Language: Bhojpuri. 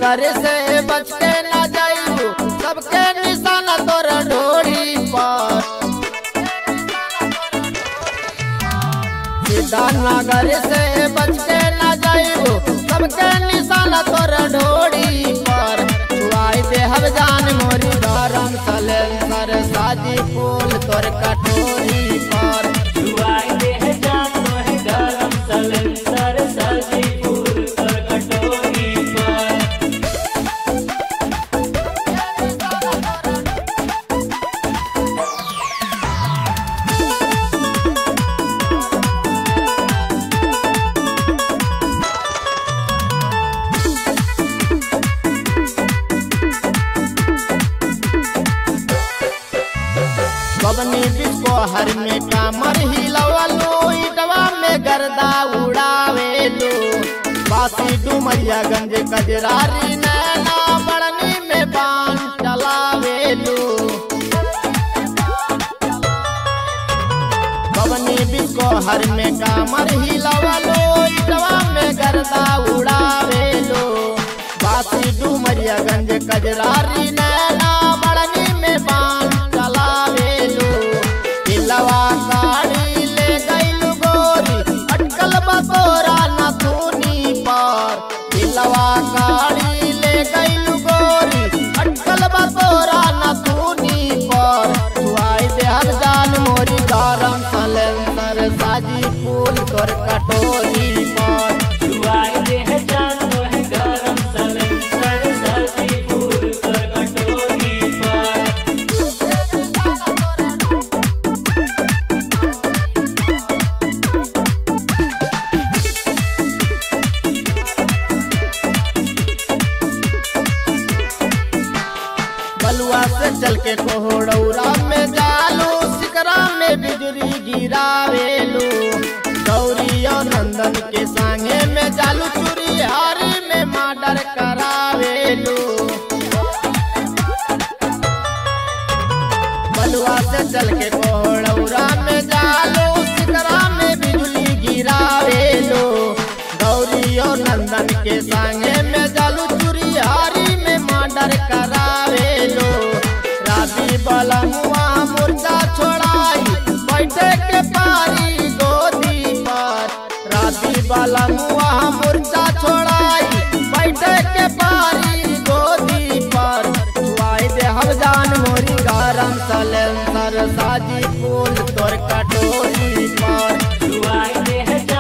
नगर से बच के न जाइबू सबके निशाना तोर ढोरी पर सीधा नगर से बच के न जाइबू सबके निशाना तोर ढोरी पर छुआई दे हम जान मोरी गरम सलेंसर साजी फूल तोर कटोरी पर जुआई दे है जान तोहे गरम सलेंसर सजी फूल कर कटोरी पर बबनी बिस्को हर में कामर हिलवलो इटवा में गर्दा उड़ावेलो बासी डुमरिया गंज कजरारी नैना बड़नी में बान चलावेलो बबनी बिस्को हर में कामर हिलवलो इटवा में गर्दा उड़ावेलो बासी डुमरिया गंज कजरारी नैना बड़नी में बान चलावेलो दिलवा गाड़ी ले गइलु गोरी अटकल बतोरा नथुनी पर दिलवा गाड़ी ले गइलु गोरी अटकल बतोरा नथुनी पर छुआई दे हर जान मोरी गरम सलेंसर साजी फूल तोर कटोरी पर जुआई दे है जान तोहे गरम सलेंसर सजी फूल कर कटोरी पर बलुआ से चल के कोहड़ौरा में जालू सिकरा में बिजली गिरावेलू गौरी और नंदन के संगे में जालू चूरी हारी में मर्डर करावेलू बलुआ से चल के कोहड़ौरा में जालू सिकरा में बिजली गिरावेलू गौरी और नंदन के संगे में जालू चूरी हारी में मर्डर करावेलो राबी बलमुआ मुर्दा छोड़ाई बैठे के पारी गोदी पर राबी बलमुआ मुर्दा छोड़ाई बैठे के पारी गोदी पर छुआई दे हम जान मोरी गरम सलेंसर साजी फूल तोर कटोरी पर जुआई दे है जान